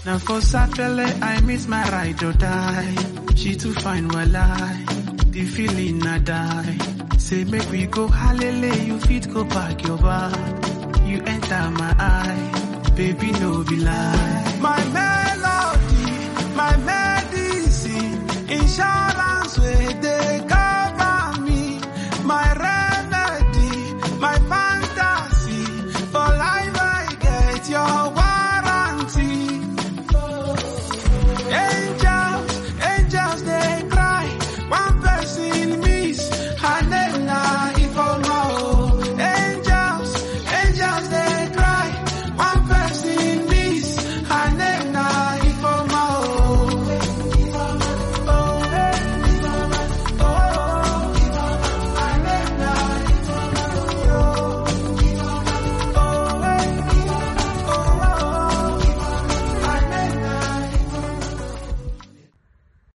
Now for Sapele, I miss my ride or die. She too fine, well I, the feeling I die. Say make we go hallelujah, you fit go back your bar. You enter my eye, baby no be lie. My